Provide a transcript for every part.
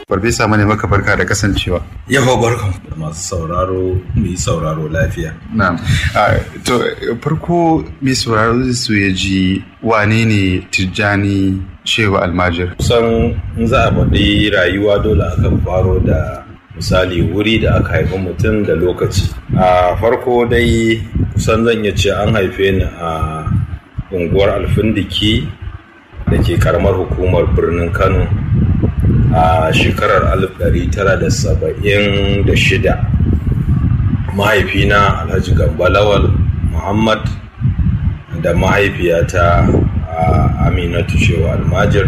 Farfesa mane maka barka da kasancewa. Yawa barkan da masu sauraro mu yi sauraro lafiya. Na'am. To farko mai sauraro su ya ji wane ne Tijjani Shehu Almajir. Kusan in za a faɗi rayuwa dole akan faro da misali wuri da aka haifi mutum da lokaci. A farko dai kusan zan iya ce an haife ni a unguwar alfindiki da ke karamar hukumar birnin Kano a shekarar 1976 mahaifina alhaji gambalawal muhammad da mahaifiyata aminatu shewa almajir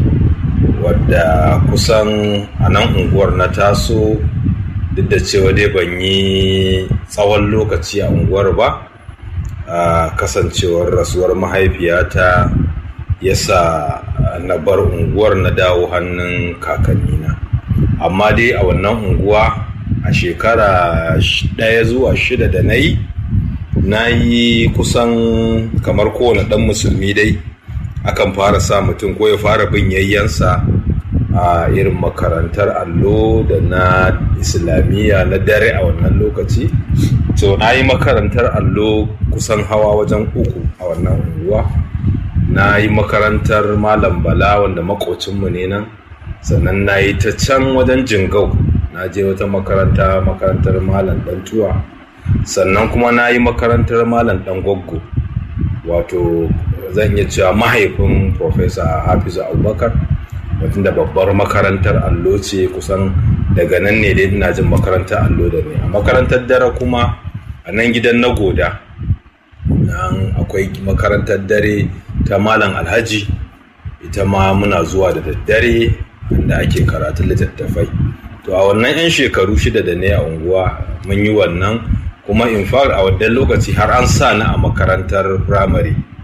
wadda kusan a nan unguwar na taso duk da cewa dai ban yi tsawon lokaci a unguwar ba a kasancewar rasuwar mahaifiyata ya sa na bar unguwar na dawo hannun kakannina amma dai a wannan unguwa a shekara ɗaya zuwa shida da na yi na yi kusan kamar kowane ɗan musulmi dai akan fara sa mutum ko ya fara bin yayyansa a irin makarantar allo da na islamiyya na dare a wannan lokaci to na yi makarantar allo kusan hawa wajen uku a wannan unguwa na yi makarantar malam bala wanda makocinmu ne nan sannan na yi ta can wajen jingau na je wata makaranta makarantar malam tuwa sannan kuma na yi makarantar malam dan goggo wato zan iya cewa mahaifin profesa hafizu abubakar mutum da babbar makarantar allo ce kusan daga nan ne dai ina jin makarantar allo da ne a makarantar dare kuma a nan gidan na goda nan akwai makarantar dare ta malam alhaji ita ma muna zuwa da daddare inda ake karatun littattafai to a wannan 'yan shekaru shida da ne a unguwa mun yi wannan kuma in a wannan lokaci har an sa ni a makarantar firamare